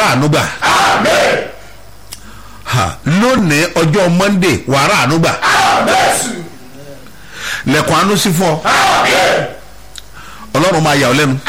ànúgbà ha lónìí ọjọ́ monday wàá rà ànúgbà lẹ́kùn àánú sí fún ọ ọlọ́run máa yà ọ́ lẹ́nu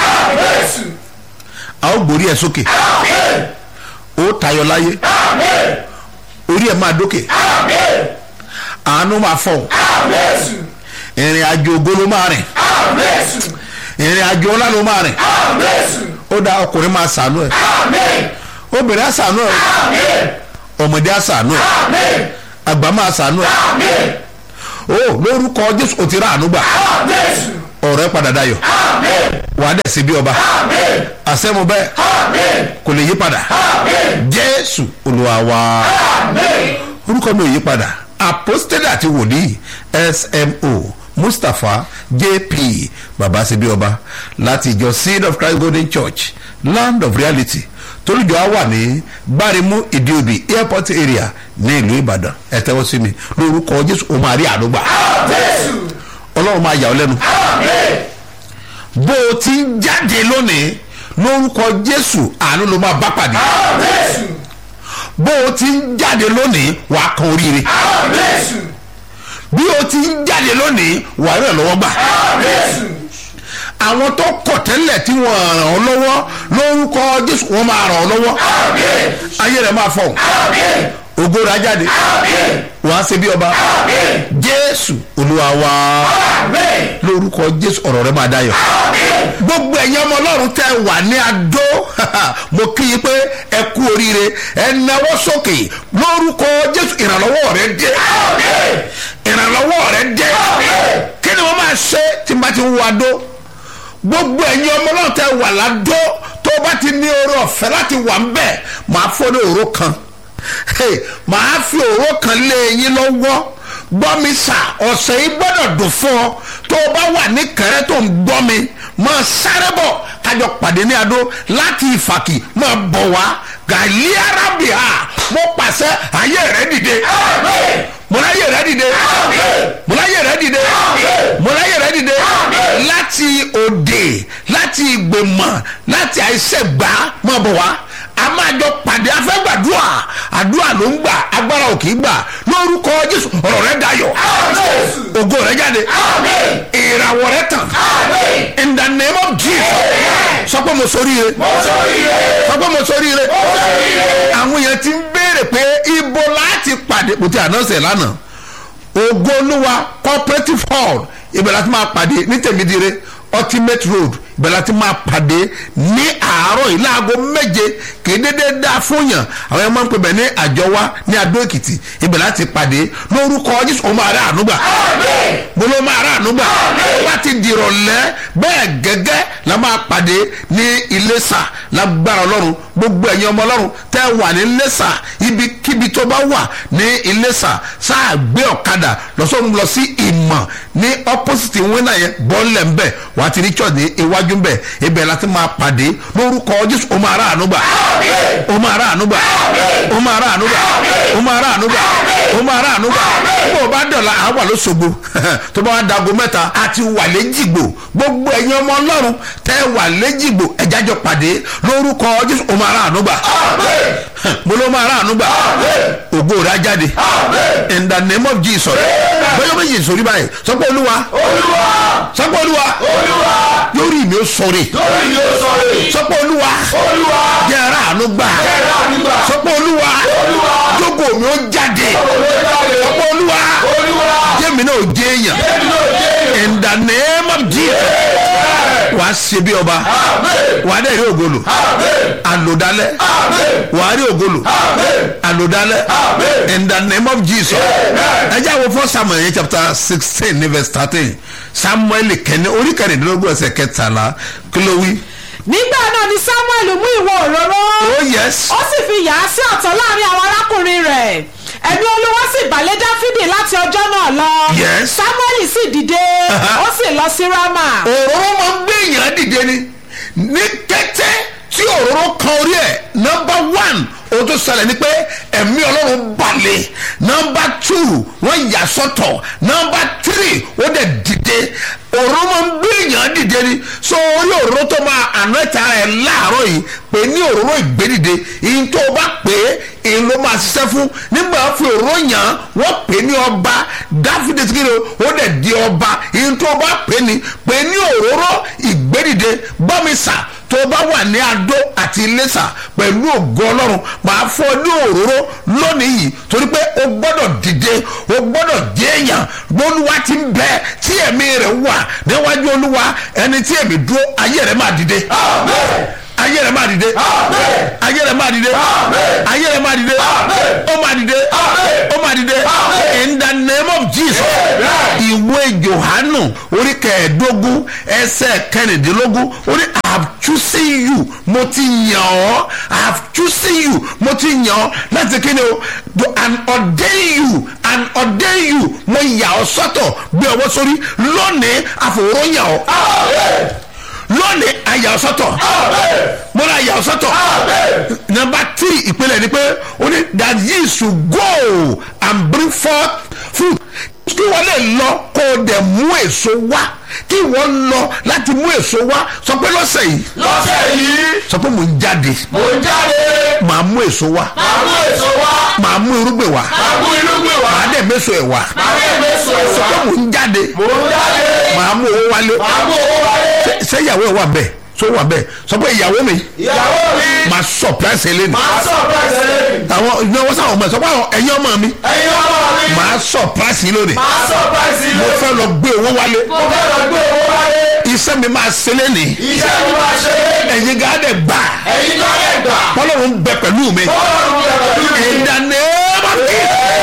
a ó gbórí ẹ̀ sókè ó tayọ láyé orí ẹ̀ máa dókè àánú máa fọ̀ ìrìn àjò ògo ló máa rìn ìrìn àjò ọlá ló máa rìn ó dá ọkùnrin máa sànú ẹ obìnrin á sànú ẹ ọmọdé á sànú ẹ àgbà máa sànú ẹ ó lórúkọ jésù ò ti rà àánú gbà ọ̀rọ̀ ẹ padà dayọ̀ wàá dẹ̀ sí bí ọba àṣẹ́mu bẹ́ẹ̀ kò lè yí padà jésù olúwa wa orúkọ mi ò yí padà apostole àti wòlíì smo mustapha jp baba ṣe bí ọba láti ìjọ seed of christ golden church land of reality tolújọ á wà ní gbárimú ìdíobì airport area ní ìlú ìbàdàn ẹ tẹ́wọ́ sí mi lórúkọ jésù ó máa rí àdúgbà ọlọ́run máa yà ọ́ lẹ́nu bó o ti ń jáde lónìí lórúkọ jésù àánú ló máa bá pàdé bó o ti ń jáde lónìí wàá kan oríire bí o ti ń jáde lónìí wàá rẹ̀ lọ́wọ́ gbà àwọn tó kọ̀ tẹ́lẹ̀ tí wọ́n ràn ọ́ lọ́wọ́ lórúkọ jésù wọ́n máa ràn ọ́ lọ́wọ́ ayé rẹ̀ máa fọ̀ ògo rẹ̀ á jáde wàá ṣe bí ọba jésù olúwa wa lórúkọ jésù ọ̀rọ̀ rẹ̀ máa dayọ̀ gbogbo ẹ̀yin ọmọ ọlọ́run tẹ́ wà ní adó mo kí i pé ẹ kú oríire ẹ náwó sókè lórúkọ jésù ìrànlọ́wọ́ rẹ̀ dé ìrànlọ́wọ́ rẹ̀ dé kí ni wọ́n máa ṣe tí n bá ti ń wo adó gbogbo ẹ̀yin ọmọ ọlọ́run tẹ́ wà ládó tó bá ti ní oore ọ̀fẹ́ láti wà ń bẹ̀ máa fọ́ ní òró kan màá fi òró kan lé yín lọ́wọ́ gbọ́ mi sà ọ̀sẹ̀ yìí gbọ́dọ̀ dùn fún ọ tó o bá wà ní kẹrẹ́ tó ń gbọ́ mi máa sáré bọ̀ kájọ pàdé ní adó láti ìfàkì máa bọ̀ wá gàlí arábìá mo pàṣẹ ayé rẹ dìde mo láyé rẹ dìde mo láyé rẹ dìde mo láyé rẹ dìde láti òde láti ìgbèmọ̀ láti àìsègbà máa bọ̀ wá a máa jọ pàdé afẹ́gbàdúrà àdúrà ló ń gbà agbára ò kì í gbà lórúkọ jésù ọ̀rọ̀ rẹ dayọ̀ ògo rẹ jáde ìràwọ̀ rẹ tàn in the name of jesus sọ pé mo sórí rẹ sọ pé mo sórí rẹ àwọn èèyàn ti ń béèrè pé ibo láti pàdé kò tí àná sẹ̀ lánàá ògo olúwa cooperative hall ibẹ̀ láti máa pàdé ní tèmídìrẹ́ ultimate road ibẹ̀ láti máa pàdé ní àárọ̀ yìí láago méje kì í dédé dá fún yàn àwọn ẹ̀ máa ń pè bẹ̀ ní àjọwá ní adó èkìtì ibẹ̀ láti pàdé lórúkọ jésù ó máa rà ànúgbà mo ló máa rà ànúgbà ó bá ti dìrọ̀lẹ́ bẹ́ẹ̀ gẹ́gẹ́ la máa pàdé ní iléṣà lágbára ọlọ́run gbogbo ẹ̀yin ọmọ ọlọ́run tẹ́ wà ní iléṣà ibikíbi tó bá wà ní iléṣà sáà gbé ọ̀kadà lọ́sọ̀run lọ sí ìmọ̀ ní opposite wínà yẹn bọ́ọ̀lẹ̀ ń bẹ̀ wà á ti rí church ní iwájú ń bẹ̀ ibẹ̀ láti máa pàdé lórúkọ jésù ó máa rà ànúgbà ó máa rà ànúgbà ó máa rà ànúgbà ó máa rà ànúgbà ó máa rà ànúgbà bó o bá dọ̀la àwa ló ṣogbo tó bá wà dago mẹ́ta àti wà léjìgbò gbogbo ẹ̀yin ọmọ ọlọ́run tẹ́ wà léjìgbò ẹ̀jájọ pàdé lórúkọ jésù ó máa rà ànúgbà mo ló máa rà ànúgbà ògo rẹ̀ á jáde in the name of jesus bẹ́ẹ̀ méjì sórí báyìí sọ pé olúwa sọ pé olúwa lórí mi ó sọ̀rọ̀ sọ pé olúwa jẹ́ ara àánú gbà sọ pé olúwa jókòó mi ó jáde sọ pé olúwa jẹ́mi náà ó jẹ́ èèyàn in the name of jesus wà á ṣe bí ọba wà á dẹ̀ rí ògolo àlòdálẹ̀ wà á rí ògolo àlòdálẹ̀ in the name of jesus ẹ jẹ́ àwọn fún samuel yẹn chapter sixteen ní verse thirteen samuel kẹ́ni orí kẹrìndínlógún ẹsẹ̀ kẹtàlá kí ló wí. nígbà náà ni samuel mú ìwọ òróró oh yes ó sì fi yà á sí ọ̀tọ̀ láàrin àwọn arákùnrin rẹ̀ ẹ̀mí olúwa sì balẹ̀ dáfídì láti ọjọ́ náà lọ Yes. samuel sì dìde Aha. ó sì lọ sí rama òróró máa ń gbé èèyàn dìde ni ní kété tí òróró kan orí ẹ̀ nọmba one ohun tó ṣẹlẹ̀ ni pé ẹ̀mí ọlọ́run balẹ̀ nọmba two wọ́n yà sọ́tọ̀ nọmba three ó dẹ̀ dìde òróró máa ń gbé èèyàn dìde ni so orí òróró tó máa àná ìta ẹ̀ láàárọ̀ yìí pé ní òróró ìgbédìde ìyẹn tó o bá pè é èyí ló máa ṣiṣẹ́ fún nígbà fi òróró yàn án wọ́n pè é ní ọba dáfídé tí kìíní ó dẹ̀ di ọba ìyẹn tó o bá pè é ní pè é ní òróró ìgbédìde gbọ́mísà tó o bá wà ní adó àti iléṣà pẹ̀lú ògo ọlọ́run máa fọ́ ní òróró lónìí yìí torí pé o gbọ́dọ̀ dìde o gbọ́dọ̀ jẹ́ èèyàn olúwa ti ń bẹ tí ẹ̀mí rẹ̀ wà níwájú olúwa ẹni tí ẹ̀mí dúró ayé rẹ̀ máa dìde ayé rẹ̀ máa dìde ayé rẹ̀ máa dìde ayé rẹ̀ máa dìde ó máa dìde ó máa dìde in the name of jesus ìwé johanu orí kẹẹ̀ẹ́dógún ẹsẹ̀ kẹrìndínlógún orí i have chosen you mo ti yàn ọ́ i have chosen you mo ti yàn ọ́ láti kí ni o to and ordain you and ordain you mo yà ọ́ sọ́tọ̀ gbé ọwọ́ sórí lónìí àfòwúrọ̀ yàn ọ́ lónìí àyà ọ́ sọ́tọ̀ mo ra àyà ọ́ sọ́tọ̀ number three ìpínlẹ̀ ni pé ó ní that ye should go and bring forth fruit kí wọ́n lè lọ kó o dẹ̀ mú èso wá kí wọ́n lọ láti mú èso wá sọ pé lọ́sẹ̀ yìí lọ́sẹ̀ yìí sọ pé mò ń jáde mò ń jáde màá mú èso wá máa mú èso wá màá mú irúgbìn wá máa mú irúgbìn wá màá dẹ̀ méso ẹ̀ wá máa mú èso sọ wá pé mò ń jáde mò ń jáde màá mú owó wálé máa mú owó wálé Ṣé- ṣé ìyàwó ẹ̀ wà bẹ́ẹ̀ tó wà bẹ́ẹ̀ sọ pé ìyàwó mi ìyàwó mi màá surprise ẹ lẹ́nu máa surprise lẹ́yìn àwọn ìnáwó sáwọn ọmọ ẹ sọ pé àwọn ẹ̀yin ọmọ mi ẹ̀yin ọmọ mi màá surprise yín lónìí máa surprise mo ilé fẹ́ lọ gbé owó wálé mo fẹ́ lọ gbé owó wálé iṣẹ́ mi máa ṣe lẹ́nìí iṣẹ́ mi máa ṣe lẹ́yìn ẹ̀yin gáàdẹ̀ gbà ẹ̀yin tó lè gbà ọlọ́run bẹ pẹ̀lú mi ọlọ́run bẹ pẹ̀lú mi ìdáná bá kí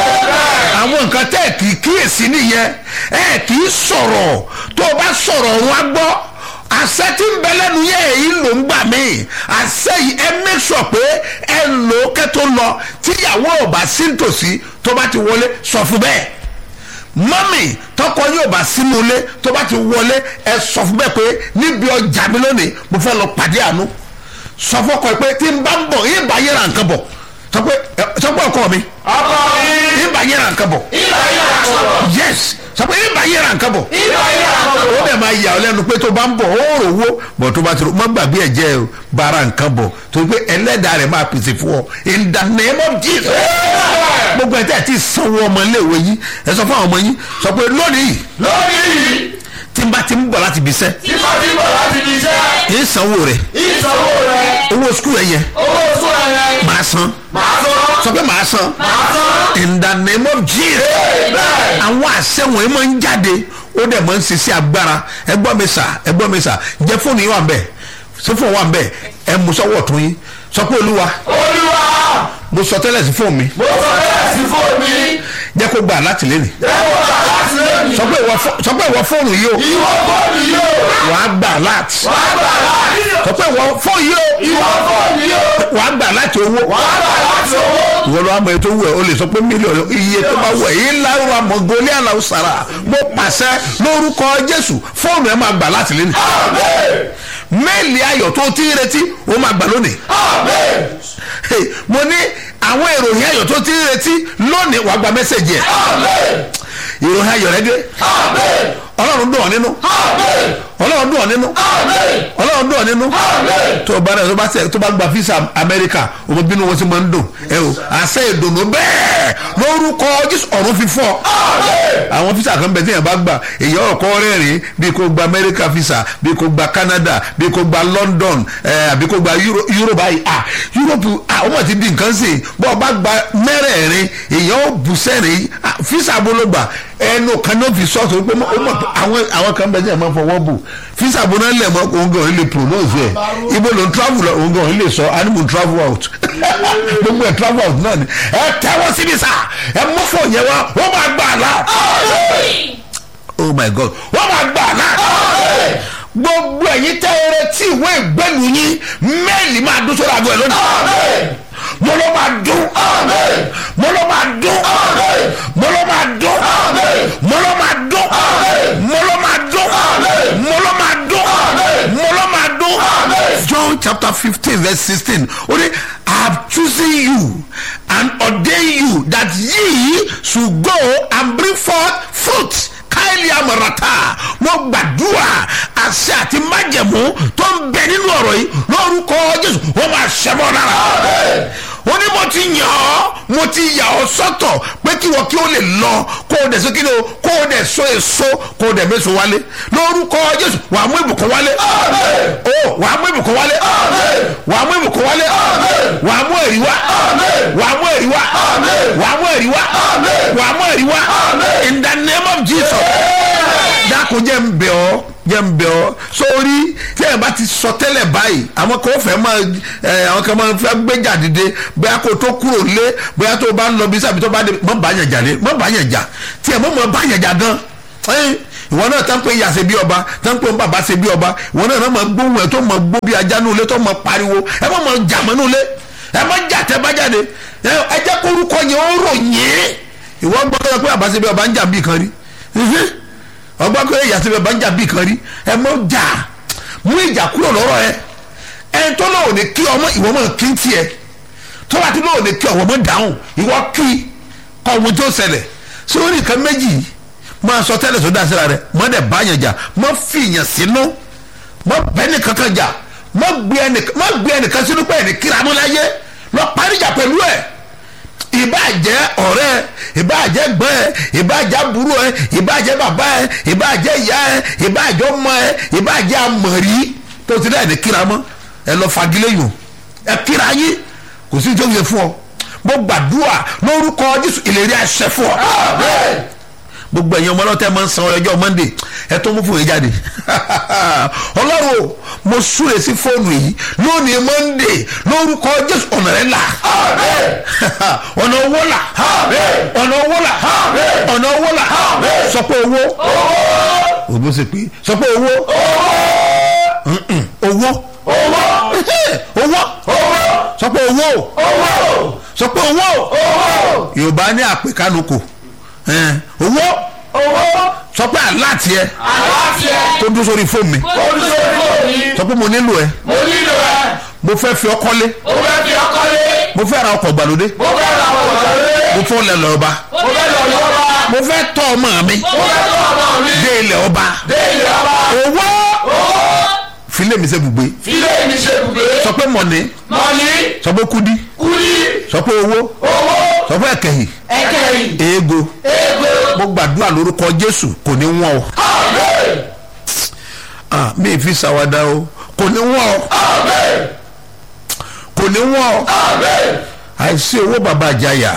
àwọn nǹkan tẹ́ ẹ̀ kì í kíyèsí nìyẹn ẹ̀ kì í sọ̀rọ̀ tó o bá sọ̀rọ̀ wọn á gbọ́ àṣẹ tí ń bẹ lẹ́nu yẹ èyí ló ń gbà mí àṣẹ yìí ẹ make sure pé ẹ lò ó kẹ́ tó lọ tíyàwó ò bá sí nítòsí tó bá ti wọlé sọ fún bẹ́ẹ̀ mọ́mì tọkọ yóò bá sínú ilé tó bá ti wọlé ẹ sọ fún bẹ́ẹ̀ pé níbi ọjà mi lónìí mo fẹ́ lọ pàdé àánú sọ fọkọ ẹ pé tí n bá ń bọ̀ yín bá yẹra nǹkan bọ̀ sọ pé ẹ, sọ pé ọkọ mi ọkọ mi yín bá yẹra nǹkan bọ̀ ìgbà yìí àkọ́kọ́ yes sọ pé yín bá yẹra nǹkan bọ̀ ìgbà yìí àkọ́kọ́ ó dẹ̀ máa yà ọ́ lẹ́nu pé tó bá ń bọ̀ ó rò wó bọ̀ tó bá ti rò má gbàgbé ẹ̀ jẹ́ o bara nǹkan bọ̀ torí pé ẹlẹ́dàá rẹ̀ máa pèsè fún ọ in the name of jesus gbogbo ẹ̀ tẹ́ ẹ̀ ti sanwó ọmọ iléèwé yín ẹ sọ fún àwọn ọmọ yín sọ pé lónìí lórí yìí tí n bá ti ń bọ̀ láti ibi iṣẹ́ tí mo ti bọ̀ láti di iṣẹ́ kì í sanwó rẹ̀ ìsanwó rẹ̀ owó skul ẹ̀ yẹ owó oṣù rẹ̀ máa san màá sọ sọ pé máa san màá sọ in the name of jesus bẹ́ẹ̀ àwọn àṣẹ wọ̀nyí máa ń jáde ó dẹ̀ máa ń ṣiṣẹ́ agbára ẹgbọ́n mi sà ẹgbọ́n mi sà jẹ́ fóònù yín wà ń bẹ̀ ṣé fóònù wà ń bẹ̀ ẹ mú sọ́wọ́ tún yín sọ pé olúwa olúwa mo sọ tẹ́lẹ̀ sí fóònù mi mo sọ bẹ́ẹ̀ sí fóònù mi jẹ́ kó gbà láti lé ní lẹ́wọ̀n gbà láti lónìí sọ pé ìwọ fó- sọ pé ìwọ fóònù yìí o ìwọ fóònù yóò wàá gbà láti wàá gbà láti sọ pé ìwọ fóònù yìí o ìwọ fóònù yóò wàá gbà láti owó wàá gbà láti owó ìwọ ló wà mọ ètò wẹ̀ o lè sọ pé mílíọ̀nù iye tó bá wẹ̀ yìí lárúbá mọ̀gòlì aláwọ̀ sàrà mo pàṣẹ lórúkọ jésù fóònù ẹ máa gbà láti lé ní méèlì ayọ̀ tó ti ń retí ó máa gbà lónìí amen Hey, mo ní àwọn ìròyìn ayọ̀ tó ti ń retí lónìí wàá gba mẹ́sẹ̀gì ẹ̀ amen ìròyìn ayọ̀ rẹ dé amen ọlọ́run dùn ọ́ nínú amen ọlọ́run dùn ọ́ nínú amen ọlọ́run dùn ọ́ nínú amen tó o bá rẹ tó bá tẹ tó bá gba fisa amẹ́ríkà ọmọ bínú wọn sì máa ń dùn ẹ o àṣẹ ìdùnnú bẹ́ẹ̀ lórúkọ jésù ọ̀run fi fọ́ àwọn fisa kan bẹ tí yẹn bá gbà èyí ọkọ rẹ́rìn bí kò gba amẹ́ríkà fisa bí kò gba canada bí kò gba london ẹ àbí kò gba Euro- europe báyìí ah europe ah ọmọ ti di nǹkan sè bọ́ ọ bá gba mẹ́rẹ̀ẹ̀rin èyí ó bù sẹ́rìn ah, fisa bologba ẹnu kan náà fi sọ́ọ̀tù pé ó mọ̀ pé àwọn àwọn kan bẹ tí yẹn máa fọwọ́ bù fisa bọ́nà lẹ̀ mọ́ òun gan lè pronounce ẹ̀ ibo ló ń travel lọ òun gan lè sọ animal travel out gbogbo ẹ̀ travel out náà ni ẹ tẹ́wọ́ síbi sá ẹ mú fún yẹn wá wọ́n máa gbà á náà oh my god wọ́n máa gbà á náà gbogbo ẹ̀yin tẹ́ ẹ retí ìwé ìgbẹ́lu yín mẹ́ẹ̀lì máa dún sórí àgọ́ ẹ̀ lónìí mo ló máa dún mo ló máa dún mo ló máa dún mo ló máa dún mo ló máa dún mo ló máa dún mo ló máa dún John chapter. chapter fifteen verse sixteen ó ní i have chosen you and ordained you that ye should go and bring forth fruit káìlì amọ̀ràtà mo gbàdúrà àṣẹ àti májẹ̀mú tó ń bẹ nínú ọ̀rọ̀ yìí lórúkọ jésù wọ́n máa ṣẹ́bọ̀ lára ó ní mo ti yàn ọ́ mo ti yà ọ́ sọ́tọ̀ pé kí wọ́n kí ó lè lọ kó o dẹ̀ so kí ni o kó o dẹ̀ so èso kó o dẹ̀ méso wálé lórúkọ jésù wà á mú ìbùkún wálé o wà á mú ìbùkún wálé wà á mú ìbùkún wálé wà á mú èrì wá wà á mú èrì wá wà á mú èrì wá wà á mú èrì wá in the name of jesus dákun jẹ́ ń bẹ̀ ọ́ jẹ́ ń bẹ̀ ọ́ sórí tí ẹ̀ bá ti sọ tẹ́lẹ̀ báyìí àwọn kan fẹ́ máa ẹ̀ àwọn kan máa fẹ́ gbéjà dìde bóyá kó tó kúrò lé bóyá tó bá ń lọ bí sábì tó bá dé mọ́ bá yàn jà lé mọ́ bá yàn jà tí ẹ̀ mọ́ mọ́ bá yàn jà gan ẹ̀ ìwọ náà tán pé ìyá ṣe bí ọba tán pé bàbá ṣe bí ọba ìwọ náà náà máa gbóhùn ẹ̀ tó máa gbó bí ajá nulẹ̀ tó máa pariwo ẹ̀ mọ́ máa jà mọ́ nulẹ̀ ẹ̀ mọ́ jà tẹ́ bá jáde ẹ̀ jẹ́ kórúkọ yẹn ó rò yẹn ìwọ gbọ́dọ̀ pé bàbá ṣe bí ọba ń jà bí kan rí ọgbọ́n pé ìyá síbẹ̀ bá ń jà bí kan rí ẹ mọ jà mú ìjà kúrò lọ́rọ̀ ẹ ẹ tó lọ́wọ́ ní kí ọmọ ìwọ mọ̀ kí n tiẹ̀ tó bá ti lọ́wọ́ ní kí ọmọ mọ̀ dáhùn ìwọ kí kọ́ ọmọ tó ṣẹlẹ̀ ṣé ó ní nǹkan méjì máa sọ tẹ́lẹ̀ tó dáa síra rẹ mọ́ dẹ̀ bá yẹn jà mọ́ fi yẹn sínú mọ́ bẹ́ẹ̀ni kankan jà mọ́ gbé ẹnìkan sínú pé ẹnì kíra mọ́ láyé lọ parí ìjà pẹ̀lú ẹ̀ ìbàjẹ́ ọ̀rẹ́ ìbàjẹ́ gbọ́n ẹ ìbàjẹ́ àbúrò ẹ ìbàjẹ́ bàbá ẹ ìbàjẹ́ ìyá ẹ ìbàjẹ́ ọmọ ẹ ìbàjẹ́ amọ̀rí tó ti dá ẹ̀ ní kíra mọ́ ẹ lọ fagilé yòó ẹ kíra yín kò sí tó yẹ fún ọ mo gbàdúrà lórúkọ jésù ìlérí àṣẹ fún ọ gbogbo ẹ̀yin ọmọ ọlọ́tẹ̀ máa ń san ọjọ́ monday ẹ tó mú fún yín jáde ọlọ́run o mo súre sí fóònù yìí lónìí monday lórúkọ jésù ọ̀nà rẹ̀ là ọ̀nà owó là ọ̀nà owó là ọ̀nà owó là sọ pé owó òbó ṣe pé sọ pé owó owó owó sọ pé owó sọ pé owó yorùbá ní àpèkánu owó sọ pé aláàtì ẹ tó dúró sórí fóònù mi sọ pé mo nílò ẹ mo nílò ẹ mo fẹ́ fi ọkọ lé mo fẹ́ fi ọkọ lé mo fẹ́ ra ọkọ̀ gbàlódé mo fẹ́ ra ọkọ̀ lé mo fẹ́ lẹ lọ́ba mo fẹ́ lọ lọ́ba mo fẹ́ tọ́ ọmọ mi mo fẹ́ tọ́ ọmọ mi dé ilẹ̀ ọba dé ilé ọba owó filé mi ṣe gbùgbé filé mi ṣe bùgbé sọ pé mọ̀nì mọ́ni sọ pé kúdí kúlí sọ pé owó owó sọ pé ẹ̀kẹ́yìn ẹ̀kẹ́yìn eego ego mo gbàdúrà lórúkọ jésù kò ní wọ́n o amen ah mi ì fi ṣàwádà o kò ní wọ́n o amen kò ní wọ́n o amen àìsí owó bàbá àjàyà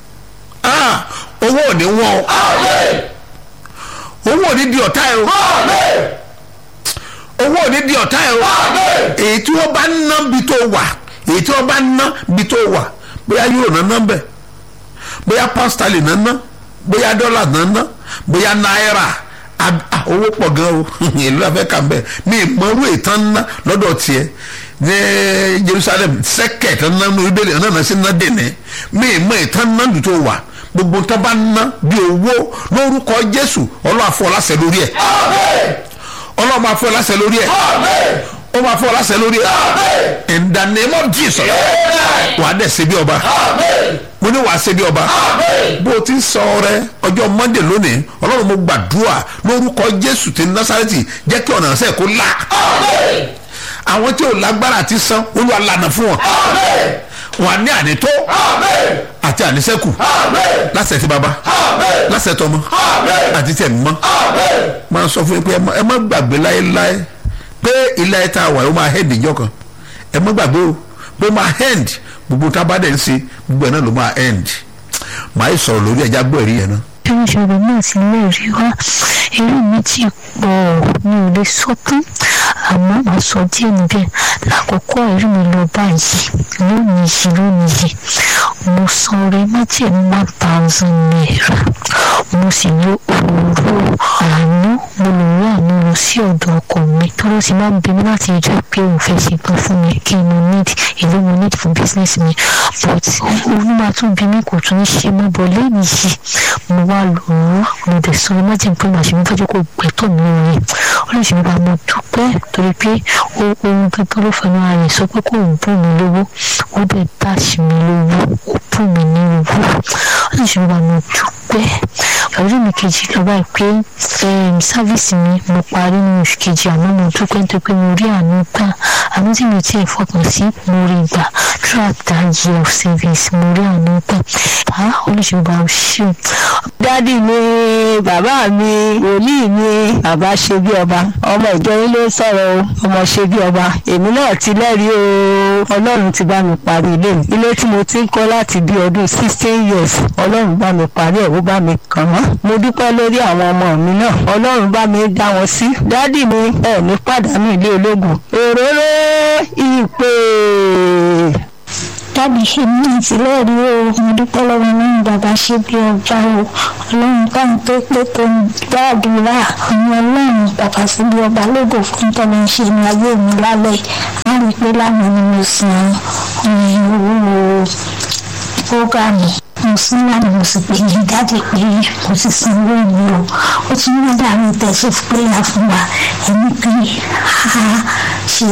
ah owó ò ní wọ́n o amen owó ò ní di ọ̀tá ẹ o amen owó ò ní di ọ̀tá ẹ o amen èyí tí wọ́n bá ná bí tó wà èyí tí wọ́n bá ná bí tó wà bóyá euro náà ná bẹ̀ bóyá pound sterling náà ná bóyá dọ́là náà ná bóyá náírà ab- ah, owó pọ̀ gan o ìlú afẹ́ kà ń bẹ̀ mi ìmọ̀rú ìtàn ná lọ́dọ̀ tiẹ̀ ní Jerusalem sẹ́kẹ̀ tán ná ní ibèlè náà náà sí ná dèní mi ìmọ̀ ìtàn ná lù tó wà gbogbo tó bá ná bí owó lórúkọ Jésù ọlọ́ àfọ̀ láṣẹ lórí ẹ̀ amen ọlọ́ máa fọ́ láṣẹ lórí ẹ̀ amen ó máa fọ́ láṣẹ lórí ẹ̀ amen in the name of Jesus amen wàá dẹ̀ ṣe bí ọba amen mo ní wàá ṣe bí ọba amen bó o ti ń sọ ọrẹ ọjọ́ monday lónìí ọlọ́run mo gbàdúrà lórúkọ jésù ti násàrẹ́tì jẹ́ kí ọ̀nà ṣe kó là amen àwọn tí ò lágbára àti san olúwa lànà fún wọn amen wọn ní ànító amen àti àníṣẹ́kù amen lásẹ̀ tí baba amen lásẹ̀ tọmọ amen àti tẹ̀ mọ́ amen máa sọ fún yín pé ẹ má- ẹ má gbàgbé láéláé pé ilé ayé tá a wà ó máa hẹ́ndì ìjọ kan ẹ má gbàgbé o pé ó máa hẹ́ndì gbogbo tá a bá dẹ̀ ń ṣe gbogbo ẹ̀ náà ló máa hẹ́ndì màá yìí sọ̀rọ̀ lórí ẹja gbọ́ ẹ̀rí yẹn náà. bí wọ́n ṣe rẹ̀ náà sí ilé rí wá eré mi ti pọ̀ mi ò lè sọ tán àmọ́ màá sọ díẹ̀ níbẹ̀ lákòókò ẹ̀rí mi lọ báyìí lónìí yìí lónìí yìí mo san orí májèlé one thousand naira mo sì lo òróró àánú mo lò wá àánú lọ sí ọ̀dọ̀ ọkọ mi tó ló ti máa ń bí mi láti ìjọ pé òun fẹ́ ṣe gan fún mi kí n mo need èló mo need fún business mi but òun máa tún bí mi kò tún ṣe mọ́ bọ̀ lẹ́yìn yìí mo wá lò ó mo dẹ̀ sọ ọ́ májèm pé màá ṣe mi fẹ́jọ́ kó gbẹ́tọ̀ mi rẹ̀ ó lè ṣe mi bá mo dúpẹ́ torí pé ohun gẹ́gẹ́ ló fẹnu ara rẹ̀ sọ pé kò ń bù mí lówó ó dẹ̀ dáṣì mi lówó ó bù mí ní owó ó lè ṣe mi bá mo dúpẹ́ ọdún mi kejì lọ báyìí pé sáfíìsì mi mo parí ní oṣù kejì àmọ́ mo dúpẹ́ nítorí pé mo rí àánú gbà àánú tí mi tiẹ̀ fọkàn sí mo rí gbà throughout that year of service mo rí àánú gbà bá olùṣègùn àwọn ṣe. dádì mi bàbá mi wòlíì mi bàbá ṣe bí ọba ọmọ ìjọ yín ló sọ̀rọ̀ o ọmọ ṣe bí ọba èmi náà ti lẹ́rìí o ọlọ́run ti bá mi parí ilé mi ilé tí mo ti ń kọ́ láti bí ọdún sixteen years ọlọ́run bá mi parí ẹ̀ ó bá mi kàn án mo dúpẹ́ lórí àwọn ọmọ mi náà ọlọ́run bá mi dá wọn sí dádì mi ẹ̀ ní pàdánù ilé ológun òróró ìpè dábì ṣe ní ìtìlẹ́ẹ̀rí o mo dúpẹ́ lọ́wọ́ náà bàbá ṣe bí ọba o ọlọ́run káwọn tó pé tó ń gbàdúrà àwọn ọlọ́run bàbá sí bí ọba lógo fún tọ́lọ́ ń ṣe ní ayé mi lálẹ́ á rí i pé lánàá ni mo san owó fúgàmù mo sún lánàá mo sì pè ní jáde pé mo ti san owó mi o ó tún ní dàrú tẹ̀sí péyà fún wa ẹni pé a ṣe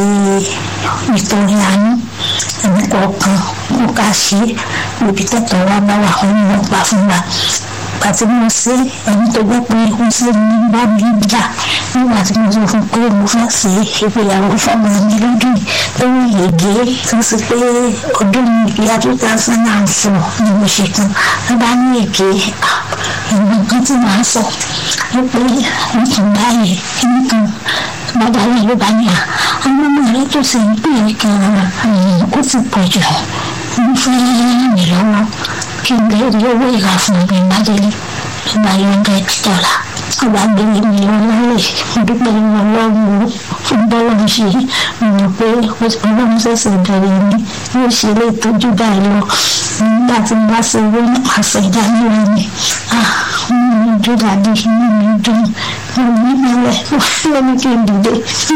ìtọ́jú àánú ẹni kọ̀ọ̀kan kó ká ṣe ibi tẹ̀tọ̀ wa bá wà wọn ni wọ́n gbà fún wa ìgbà tí mo ṣe ẹni tó gbọ́ pé ó ṣe ní bá mi jà nígbà tí mo sọ fún pé mo fẹ́ ṣe ìgbéyàwó fọmọ mi lọ́dún lórí yege tó ṣe pé ọdún ìyá two thousand and four ni mo ṣe tán wọ́n bá ní èké ìgbọ̀n kan tí màá sọ wípé wọ́n tún báyìí nìkan bàbá rẹ̀ ló bá ní à àwọn ọmọ rẹ̀ tó ṣe ń pè é gan-an ó ti pọ̀ jù mo fẹ́ ràn mí lọ́wọ́ kí n lè rí owó ìrà fún mi májèlé ló bá yọ hundred dollar ọba gbélé mi lọ lálẹ́ mo dúpẹ́ lọ́wọ́ ọlọ́run fún bọ́lá ń ṣe mo mọ̀ pé ọlọ́run ṣẹ̀ṣẹ̀ bẹ̀rẹ̀ ni yóò ṣe lè tọ́jú báyìí lọ nígbà tí mo bá ṣe owó náà àṣẹ ìdánilá mi inú mi dùn dàdí inú mi dùn mo ní mẹ́lẹ̀ ó ní kí n dìde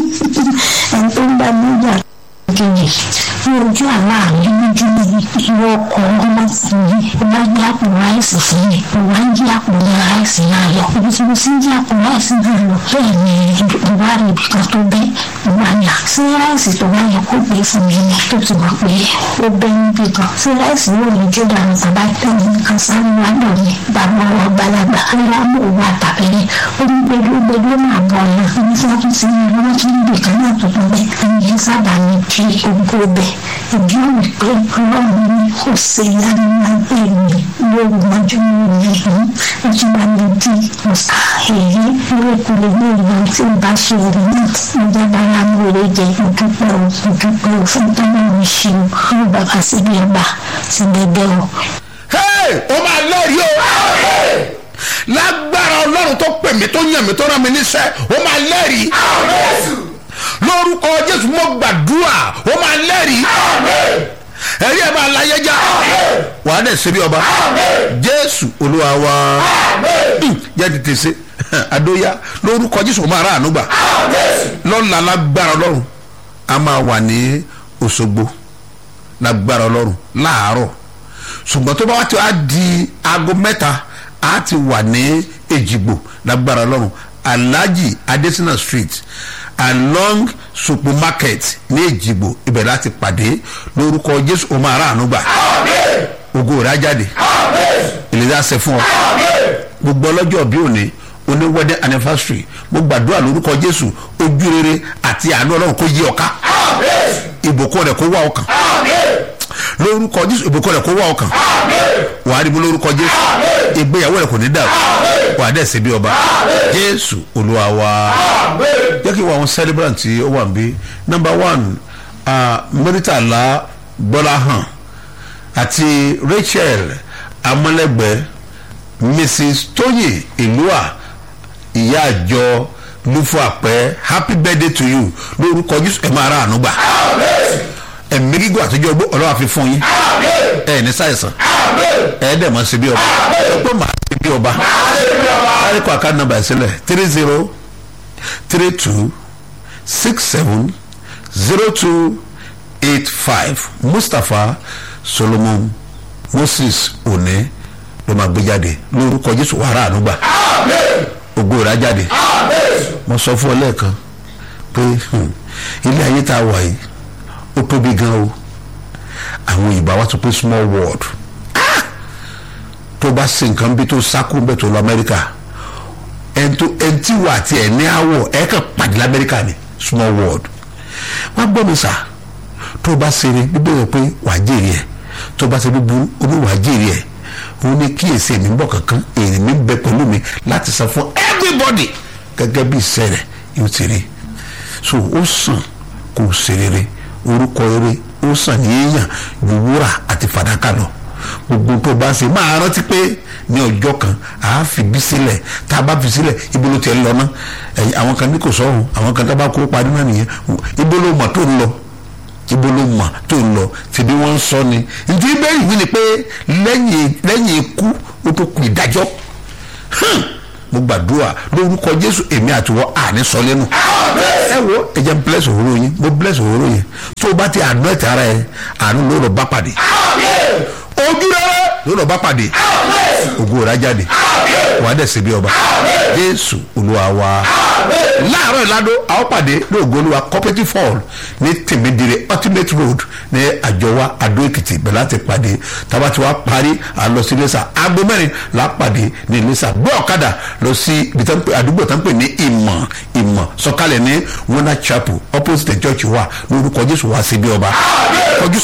ẹni tó ń bá mi jà kejì ní ojú àlá mi lójú mi ìwọ ọkọ ọmọkùnrin ó bá gbé àpò ráìsì fún mi ó wá ń jí àpò ní ráìsì náà lọ ibi tí mo sì ń jí àpò ráìsì náà lọ bẹ́ẹ̀ ni mo bá rí ibi kan tó bẹ́ mo bá ní sí ráìsì tó bá yẹ kó gbé fún mi ni tó ti mọ̀ pé ó bẹ́ níbi kan sí ráìsì yóò ní jó dànù bàbá tẹ̀lé nǹkan sáré wá dọ̀ ní bàbá wa gbalagbà ńlá mò ń wà tàbí ó ní gbẹdú gbẹdú máa bọ̀ ọ̀nà ní sọ́kù sí ní ọlọ́wọ́ tí níbi kan náà tó tó bẹ́ ẹni sábà ní fi ogún bẹ́ ìdí òní pé ọlọ́run ní kò ṣe ìyanu lágbè mi lórí mọ́jú mi yìí ojú wa lè di ọ̀sà èyí lóòkù lè ní ìlú tí n bá ṣe èrè náà mo jẹ́ bára mi ò lè jẹ ìdúpẹ́ o ìdúpẹ́ o fún tọ́lá mi ṣe o fún bàbá síbi ọba ti bẹ̀bẹ̀ o. ó máa lẹ́rìí o lágbára ọlọ́run tó pè mí tó yàn mí tó rán mi níṣẹ́ ó máa lẹ́rìí lórúkọ jésù mo gbàdúrà ó máa lẹ́rìí ẹ̀rí ẹ̀ máa láyé já wà á dẹ̀ ṣe bí ọba jésù olúwa wa jẹ́ tètè ṣe adóyá lórúkọ jésù ó máa rà àánú gbà lọ́la lágbára ọlọ́run a máa wà ní òṣogbo lágbára ọlọ́run láàárọ̀ ṣùgbọ́n tó bá wá ti wá di aago mẹ́ta a ti wà ní èjìgbò lágbára ọlọ́run alhaji adesina street along supermarket ní èjìgbò ibẹ̀ láti pàdé lórúkọ jésù ọmọ aráàánú gbà ògo rẹ̀ á jáde ìlera ṣe fún ọ gbogbo ọlọ́jọ́ bí òní oní wedding anniversary mo gbàdúrà lórúkọ jésù ojú rere àti àánú ọlọ́run kó yí ọ̀ka ìbùkún rẹ̀ kó wá ọkàn lórúkọ jésù ìbùkún rẹ̀ kó wá ọkàn wà á rí bó lórúkọ jésù ìgbéyàwó rẹ̀ kò ní dàrú wà á dẹ̀ ṣe bí ọba jésù olúwa wa jẹ́ kí n wọ àwọn celebrant tí ó wà níbí number one mẹ́rìtàlá gbọ́láhàn àti rachel amọ́lẹ́gbẹ́ mrs tóyè ìlúà ìyá àjọ lufo àpẹ happy birthday to you lórúkọ jésù ẹ máa ra àánú gbà ẹ̀mí gígùn àtijọ́ ọgbó ọlọ́wà fi fún yín ẹ̀ ní sáyẹ̀sán ẹ̀ dẹ̀ mọ́ síbí ọba ẹ̀ pé màá ṣe bí bí ọba àríkọ àká nàmbà ìsílẹ̀ three zero three two six seven zero two eight five mustapha solomon moses one ló máa gbé jáde lórúkọ jésù wàrà ànúgbà ògo rà jáde mo sọ fún ọ lẹ́ẹ̀kan pé hmm, ilé ayé tá a wà yìí ó tóbi gan o àwọn ìbá wa tó pé small world Ah! tó bá ṣe nǹkan bí tó sákú bẹ́ẹ̀ tó lọ amẹ́ríkà ẹntì wà àti ẹ̀ ní àwọ̀ ẹ̀ kàn pàdé lamẹ́ríkà ni small world wọ́n gbọ́ mi sà tó bá ṣeré bíbélì pé wàá jèrè ẹ̀ tó bá ṣe búburú omi wàá jèrè ẹ̀ òun ní kíyèsí èmi ń bọ̀ kankan èrè mi ń bẹ pẹ̀lú mi láti san fún everybody gẹ́gẹ́ bí iṣẹ́ rẹ̀ yóò ti rí so ó sàn kò ṣe rere orúkọ rere ó sàn ní èèyàn ju wúrà àti fàdákà lọ gbogbo tó bá ṣe máa rántí pé ní ọjọ́ kan a fi bí sílẹ̀ tá a bá fi sílẹ̀ ibo ló tiẹ̀ lọ ná ẹ̀yìn àwọn kan ní kò sọ̀rùn àwọn kan tá a bá kó parí náà nìyẹn ibo ló mọ̀ tó ń lọ ibo ló mọ̀ tó ń lọ tí bí wọ́n ń sọ ni ntí bẹ́ẹ̀ yìí ni pé lẹ́yìn lẹ́yìn ikú ó tó kù ìdájọ́ hàn mo gbàdúrà lórúkọ jésù èmi àtiwọ́ àní sọ lẹ́nu ẹ wo ẹ jẹ́ bless òwúrò yín mo bless òwúrò yín tó o bá ti àánú ẹ̀ tara ẹ àánú ló lọ bá pàdé ojú rẹ ló lọ bá pàdé ògo rà jáde wàá dẹ̀ síbi ọba jésù olúwa wa láàárọ̀ ìlàdó àwọn pàdé ní ògo olúwa cooperative hall ní tèmídìrẹ ultimate road ní àjọwá adó èkìtì bẹ̀rẹ̀ láti pàdé tába tí wàá parí àlọ́ sí iléṣà aago mẹ́rin là á pàdé ní iléṣà gbé ọ̀kadà lọ sí ibi tán pè- àdúgbò tán pè ní ìmọ̀ ìmọ̀ sọ̀kalẹ̀ ní wonder chapel opposite the church wa lórúkọ jésù wá síbi ọba kọjú